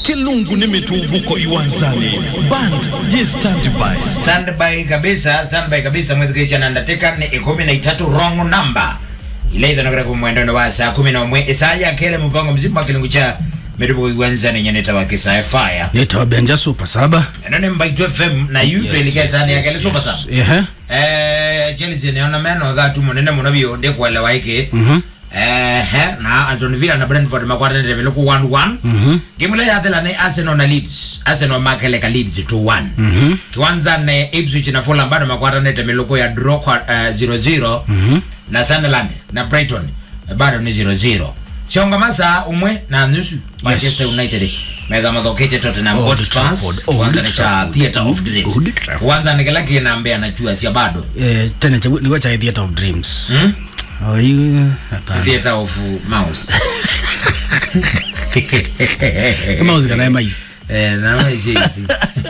kilungu ni mituvuko iwanzani band ye standby standby kabisa standby kabisa mwethukisha na ndateka ni ikumi na itatu wrong number ile ithanokera kumwendano wa saa kumi na umwe isaa yakele mupango mzima wa kilungu cha mituvuko iwanzani nyeneta wa kisae fire nitawa benja super saba eno ni mbaitu fm na yupe iliketani yakele super sana ehe eh chelsea niona meno thatu munene muno biu ndi kuelewa iki mhm ehe na Aston Villa na Brentford makwatanire viluku 1-1 mhm game ile yathela ni Arsenal na Leeds Arsenal makeleka Leeds 2-1 mhm kiwanza ni Ipswich na Fulham bado makwatanire miluku ya draw kwa eh, 0-0 mhm na Sunderland na Brighton eh, bado ni 0-0 sionga masa umwe na nusu Manchester United mega mathokete Tottenham Old Hotspur Trafford, Old kiwanza ni cha Trafford, Theatre of Dreams Old Trafford. kiwanza ni kila kinambea na chua sia bado eh tena cha niko cha theater of dreams hmm? oh you hapana Theatre of Mouse kama uzikana mais Eh, na maisha hizi.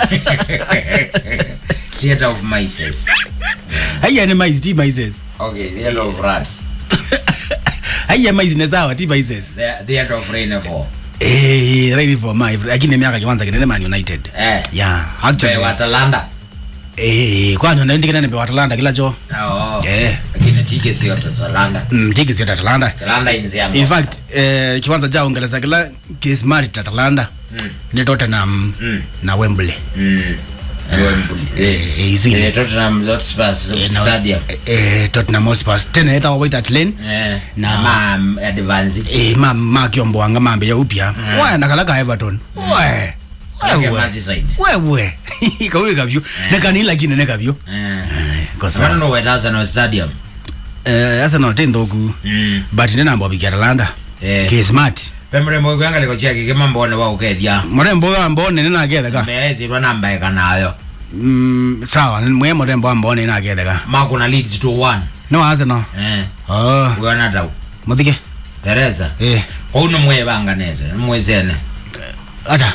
Theatre of mices. haya ni mais ti maises Okay, theatre of rats. haya mais ne sawa ti maises The- Theatre of rainfall. eh right for my lakini miaka kiwanza kinene man united Eh. yeah Pe actually Watalanda. eh kwani unaenda kinene pe Atalanta kila cho Oh. Eh. Lakini tike sio Atalanta. mm tiki si Atalanta Atalanta inzi yangu. in fact eh kiwanza cha Uingereza kila kismart Atalanta Mm. ni Tottenham Mm. na Wembley Mm. Wembley. Eh. eh izwini Eh, Tottenham Hotspur Stadium. eh Tottenham Hotspur tena eta waita Atlane Eh. Na- Ma advance. eh ma ma kiombo wanga mambe ya upya wa nakalaka Everton we Kake wewe Merseyside. wewe kawe kabyo nekani lakini ne kabyo Eh. kwa Sabana sababu no wetaza no stadium. eh asa no tendoku Mm. but nena mbo bikira Atalanta Eh. kismart Pemre mo kwanga liko chia kike mambo ne wa ukethia. murembo ambone nena agetheka Mezirwa namba ekanayo. mm sawa mwe murembo ambone nena agetheka makuna leads to one no Arsenal eh oh wona tau muthike teresa eh kou nä mwä banganete nä mwä cene ata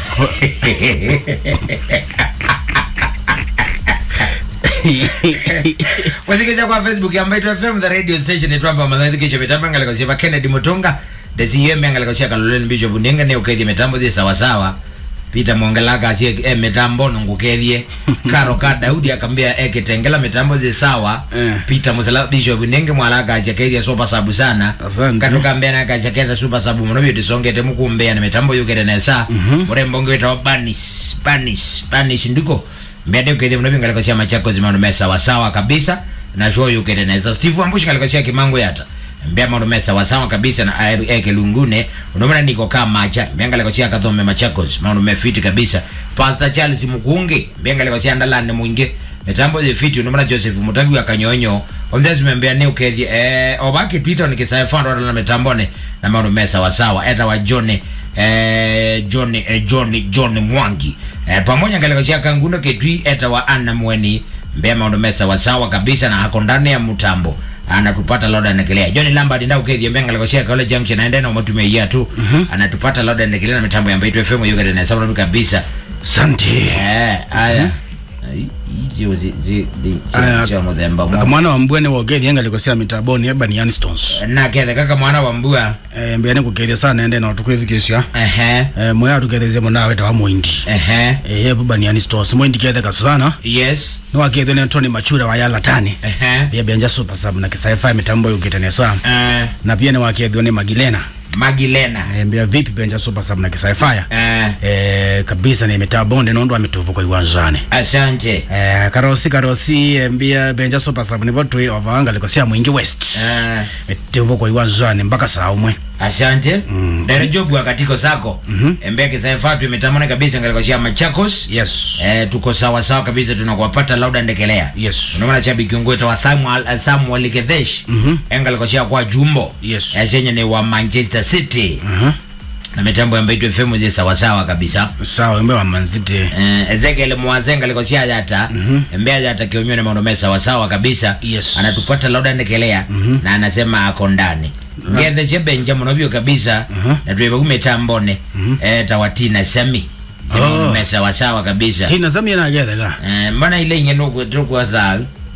kwathikica kwa facebook ya mbaitu fm the radio station itwamba mathithikisha mitambo engaleko cia kennedy mutunga desiyembe engaleko cia kaloleni bishop ndinga nä å kethie mitambo thi sawasawa peter mongelaka acie e mitambo nungukethie karo ka daudi akambia ekitengela mitambo thi sawa Eh. peter musela bishop ndinge mwalaka acia kethia sopa sabu sana Asante. katu kambea na kacia ketha sopa sabu muno byo tisongete mukumbea na mitambo yukete nesa murembo ngwitawo banis banis banis ndiko mbende ukethia muno bingaleko cia machako zimaundu me sawasawa kabisa na sho yukete nesa steve ambushi ngaleko cia kimango yata mbea maundu me sawasawa kabisa na aeru eke lungune unomana niko kaa macha mbea ngaleko cia kathome machakos maundu me fiti kabisa pastor charles mukungi mbea ngaleko cia ndalani mwingi mitambo zi fiti unomana joseph mutabi wa kanyonyo omdesi membea ni ukethie eh, obaki twitter nikisaefando na mitambone na maundu me sawasawa eta wa john eh, john eh, john john mwangi eh, pamoja ngaleko cia kanguno ketwi eta wa anna mweni mbea maundu me sawasawa kabisa na ako ndani ya mtambo anatupata loda nekelea john lambert nda ukethie mbea ngaleko cia kole junction aende na umatumia ya tu anatupata loda nekelea na mitambo ya mbaitu fm yogere na sababu kabisa santi eh aya ijo zi zi di Aya, cia muthemba mwa mwana wa mbwene wogethia ngalikosea mitaboni eba ni Stones na kethe kaka mwana wa mbua eh mbia ni kukethia sana ende na tukwithikisha ehe eh mwe atukethezie mwana weta wa mwindi ehe eh eba ni Stones mwindi ketheka sana yes no wakethia ne Tony Machura wa yala tani ehe pia benja super sub na kisaifa mitambo yukete nesa eh na pia ni wakethia ne Magilena magilena eh mbia vipi benja super sub na kisaifa eh eh kabisa ni mitabonde nondo amituvu kwa iwanjane asante eh karosi karosi eh, mbia benja super sub ni votwe ovanga likosia mwingi west eh etevo kwa iwanjane mpaka saa umwe asante mm. dere jogu akatiko sako mm -hmm. embea kisaifatu imetamana kabisa ngalikoshia machakos yes eh tuko sawa sawa kabisa tunakuwapata lauda ndekelea yes unaona shabiki ngweto wa Samuel uh, Samuel Gethesh Mhm. engalikoshia kwa jumbo Yes. eh, chenye ni wa Manchester City Mhm. na mitambo ya mbaitu FM zi sawa sawa kabisa sawa mbe wa manziti Eh, Ezekiel Mwazenga alikosia yata mbea yata kionywa na maono sawa sawa kabisa Yes. anatupata lauda ndekelea na anasema ako ndani ngethe chebenja munobyo kabisa na tuiba kumetambone eh tawatina sami Oh. maono sawa sawa kabisa tina zamia na gethega eh mbona ile inye nuko tukwa saa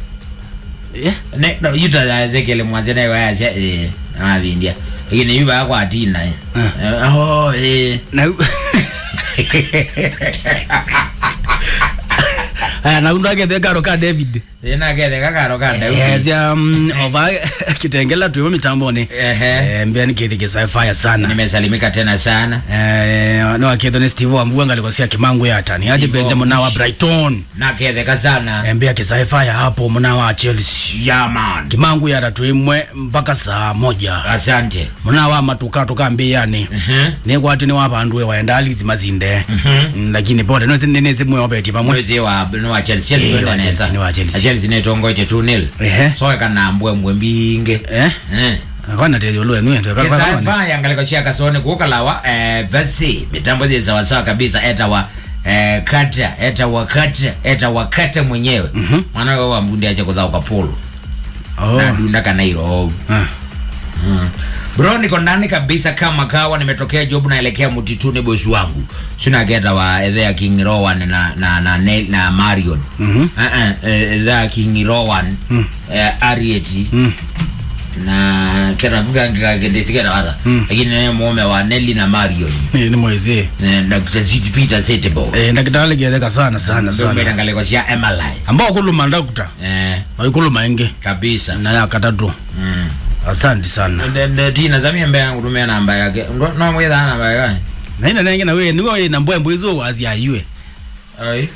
eh ne no yuta ya Ezekiel Mwazenga wa ya eh avindia lakini yuba kwa atina eh Ah. Eh, oh eh na aya naundu agethe karo ka david ina gethe kakaro ka Daudi ezia um, ova kitengela tuimo mitamboni Ehe. Eh, mbia nikithi kisaifaya sana nimesalimika tena sana Eh, no akitho ni steve wambuga ngalikosia kimangu yatani aje Steve benja muna wa Wambushi. brighton naketheka sana mbia kisaifaya hapo muna wa chelsea yaman kimangu yata tuimwe mpaka saa moja asante muna wa matuka tukambiyani Mhm. nikwati ni wapandu waenda alizi mazinde Mm, lakini pote nosinenezi mwe wabeti pamwe mwezi wa ni wa Chelsea Chelsea Eh, ndio wa wanaweza. Chelsea, ni wa Chelsea. Na Chelsea netongoite 2-0 Ehe. soe kana mbwe mbwe mbinge eh eh akwana tezi olwe nwe ndo kakwa kisaifa yangalikoshia kasone kukalawa eh, basi mitambo zi sawasawa kabisa eta wa eh, kata eta wa kata eta wa kata mwenyewe mm-hmm. mwana wa mbundi ache kudhao kapolo oh na dunda kana hilo ah Mm. bro niko ndani kabisa kama kawa nimetokea job naelekea mtituni bosi wangu sina geta wa edhea king rowan na na na, na, na marion Mhm. uh -uh, edhea king rowan Mm. eh, arieti mm na kera mgangagendesikera wata Mm. lakini naye mume wa nelly na marion ni ni mwezi Eh, dr Ziti peter setebo eh ndakitale gedeka sana sana sana ndometangalekosya emalai ambao kuluma ndakuta eh, waikuluma ingi kabisa na yakatatu mm. asante sana Nde- nde- tina zamie mbe yangu tumia namba yake Ndo- nomwitha namba yake na ina nenge na we niwe we na mbwembwe izo wazi ayue Ai.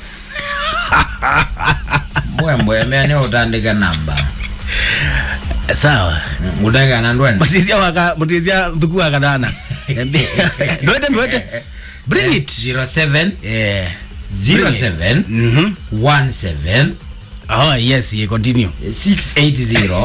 mbwembwe mea ni utandika namba sawa ngutanga na ndwene mutizia waka mutizia thuku waka dana ndoete ndoete bring it 07 eh 07 mhm 17 oh yes ye continue 680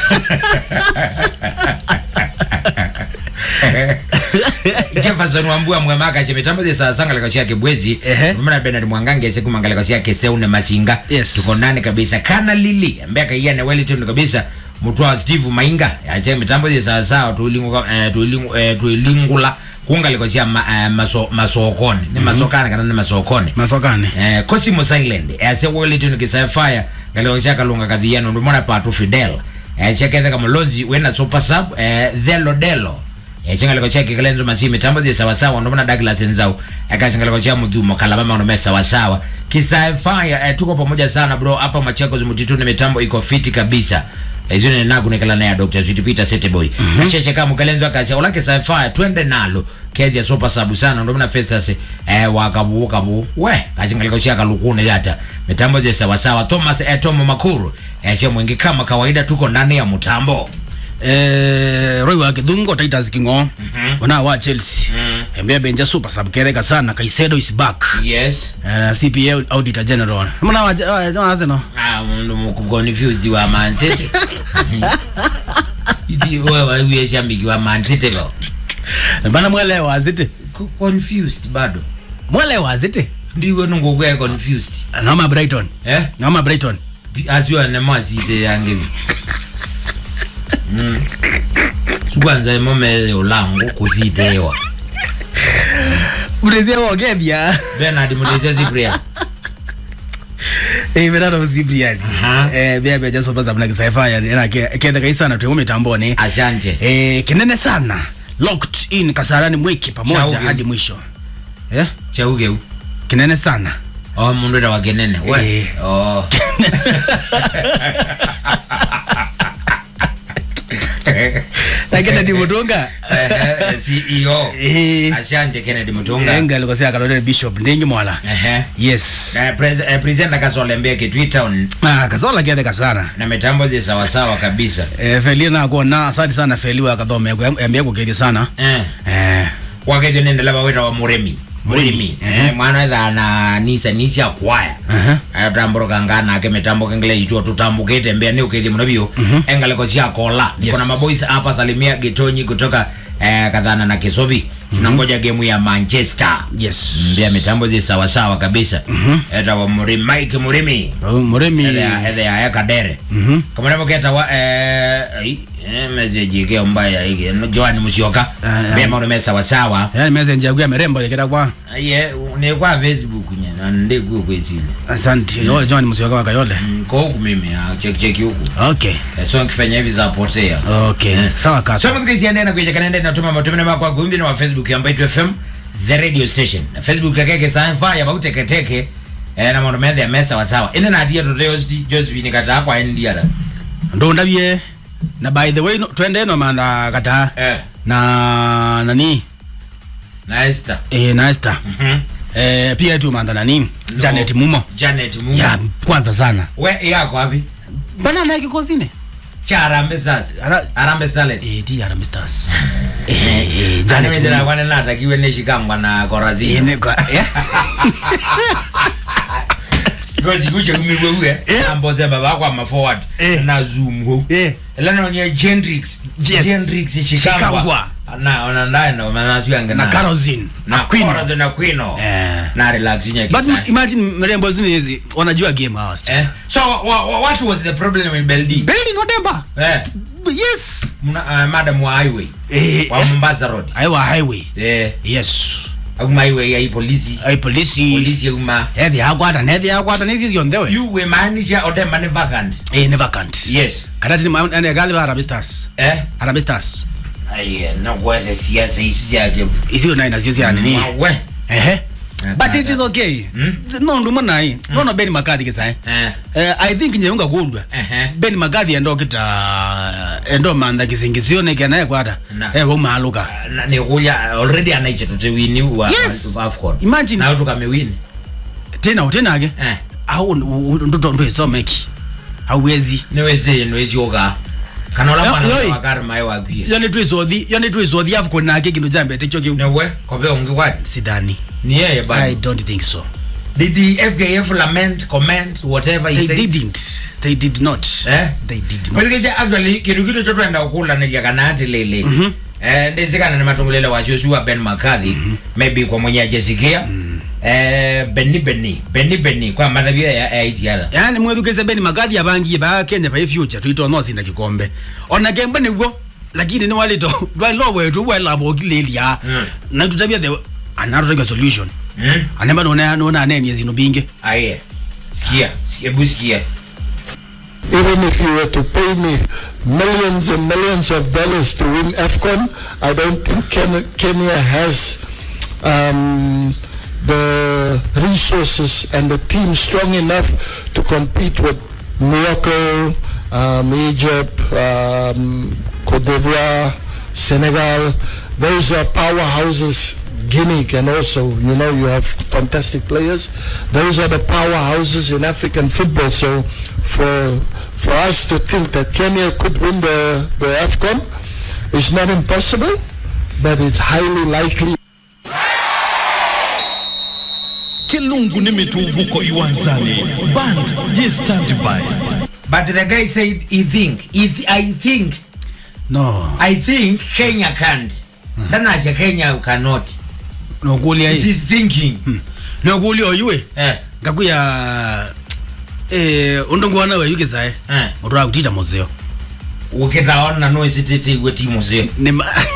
jefferson wambua mwemaka chemitambo ze sasanga likosia kibwezi Ehe. mna benard mwangange siku mangalikosia keseune masinga Yes. tuko ndani kabisa kana lili ambaye kaia na wellington kabisa mutwa steve mainga ache mitambo ze sasawa tuilingu eh, tuilingu eh, tuilingula kunga likosia ma, eh, maso, masokoni ni masokani kana ni masokoni masokane eh, Cosimo Silent ase Wellington kisafaya galioshaka lunga kadhiano ndumona patu Fidel eh, chekethe kama lonzi wena super sub eh, Delo Delo eh, chingaliko chake kalenzo masimi tambo zi sawa sawa ndumona Douglas Nzau aka chingaliko cha mudhumo kalabama ndo sawa sawa kisafaya eh, tuko pamoja sana bro hapa Machakos mtituni mitambo iko fiti kabisa ezine nagu nekala na ya Dr. Sweet Peter Seteboy mm -hmm. cheche kama kalenzo akasha ulake sci-fi twende nalo kethia super sabu sana ndo mna festus eh wakabu kabu we kachingaliko chia kalukune yata mitambo je sawa sawa Thomas eh, Tomo Makuru eh che mwingi kama kawaida tuko ndani ya mtambo eh roi wa kidhungo Titus Kingo wana wa Chelsea embea benja super sub kereka sana Kaisedo is back yes eh CPA auditor general mna wa wa Arsenal ah ndo mko confused wa Man City Iti wewe wewe shambiki wa Man City go bana mwelewa azite Ku- confused bado mwelewa azite ndiwe nungokwe confused noma Brighton eh noma Brighton asiwa nemasite yange mm. sukwanza imome ulangu kusitewa mtezia wogethia Bernard muleze zipria eh mera ndo Cyprian Aha. eh bia benja super sub na kisaifa ya na ketha kaisana tu mitamboni asante eh kinene sana locked in kasarani mwiki pamoja Chauge. hadi mwisho eh chaugeu kinene sana o mundu enda wakenene we Eh. oh. na Kennedy Mutunga Eh, eh, CEO eh asante Kennedy Mutunga enga alikosea kalole bishop ndingi mwala ehe yes Eh, pres- eh, presenter kasolembe ke Twitter ah kazola gethe sana na mitambo zi sawa sawa kabisa eh feli na kuona asante sana feli wa kathome embia kukedi sana eh eh wakejo nendela bawita wa muremi murimi Mhm. eh, mwana etha na nisa nisia kwaya Aha. ayatambũrũka nganake mitambo kengele itwo tutambũkĩte mbea nĩ ũkĩthie mũno biũ engaleko cia kola Yes. niko na maboys hapa salimia gitonyi kutoka eh, kadhana na kisobi tunangoja gemu ya manchester yes mbea mitambo zi sawasawa kabisa eta wa murimi mike murimi Oh, muremi ethe ya ekadere Mhm. kamwana keta wa eh, ai, eh, message ikeo mbaya iki joani musioka Ah, ah. mbea maũndũ me sawasawa yani message yaku ya merembo yekera kwa ye ni kwa facebook nye na ndi kuo kwesile asante yo John Musyoka wa Kayole ko huku mimi ah, check check huku okay Eh, so nikifanya hivi zapotea okay sawa kaka so mkisiendea na kuja kanende na tuma matumene mako kwa gumbi na wa facebook ya Mbaitu FM the radio station na facebook kakeke sanfa ya bauteketeke eh, na maundu methe me sawasawa ine natia tuteosti josephine kataa kwa ndiara ndo ndavye na by the way no, twende no manda kata eh, na nani na esther eh, na Esther Mhm. eh, pia tu manda nani No. Janet Mumo janet Mumo. ya kwanza sana we yako wapi bana naye kikozine cha arambe stars Ara- arambe starlets eh ti Harambee Stars eh eh Janet anemethira Mumo kwane natakiwe neshikangwa na eh korazini ne kwa eh because kuche kumiwewe Eh. ambozemba bakwa ma forward Eh. na zoom ho eh elano nye gendrix Yes. gendrix shikangwa Shikangwa. na ona ndaye na manasyange na Caroline na Queen Queen na Quino eh na relax nye but kisa imagine mrembo zini hizi wanajua game hawa wasichana. eh so wa, wa, what was the problem with Beldi Belly no temper eh yes mna uh, madam wa highway eh wa Mombasa road aiwa highway eh yes au highway ya hii polisi ai polisi polisi uma ethi yakwata nethi yakwata nisi cionthewe you we manager or them money vacant eh ne vacant yes kana tini ane gali ba Harambee Stars eh Harambee Stars aye na kwete siasa hizi yake isiyo nayo nasio cia nini we ehe Eh, but it tata. is okay Hmm? no nduma nai no no Ben McCarthy kisa eh eh Eh, i think nyeunga kundwa Ehe. Ben McCarthy endo kita endo manda kisingizio ne kana yakwata Na. eh wo maluka na ni kuya already anaiche tutewini wa Yes. wa AFCON Imagine. na tukamewini tena tena ke eh au ndoto ndo isomeki hauwezi niweze niwezi oga kana ola Yo- mwana yoi. wa kar mai wa kwie yone twicothi yone twicothi afu nake kindu jambete kyo kiu newe kobe ungi what sidani ni yeye i bado don't think so did the FKF lament comment whatever he they said didn't they did not eh they did not Kweli actually kitu kitu cho twenda ukula ni kana ati lele eh ndizikana ni matungulele wa Joshua Ben McCarthy maybe kwa mwenye ajesikia eh Benny Benny Benny Benny kwa madabia ya AITR yani mwethukise beni magathi abangie ba kenya pa future twito no sinda kikombe ona kemba niguo lakini ni walito dwailo wetu wela bogilelia Mm. na tutabia the another solution hmm anemba nona nona anenie zino binge aye sikia sikia busikia Even if you were to pay me millions and millions of dollars to win AFCON, I don't think Ken- Kenya has um, the resources and the team strong enough to compete with Morocco, um, Egypt, um, Cote d'Ivoire, Senegal. Those are powerhouses. Guinea can also, you know, you have fantastic players. Those are the powerhouses in African football. So for for us to think that Kenya could win the, the AFCON is not impossible, but it's highly likely. Kilungu ni mituvuko iwanzani. Band ye standby. but the guy said he think he th I think no I think Kenya can't ndanacha Kenya cannot nokulia it is thinking nokulia oyue eh ngakuya eh undongwana we yukisae eh mutu akutita muzeo ukitaona no isitete igwe timu zio ni ma-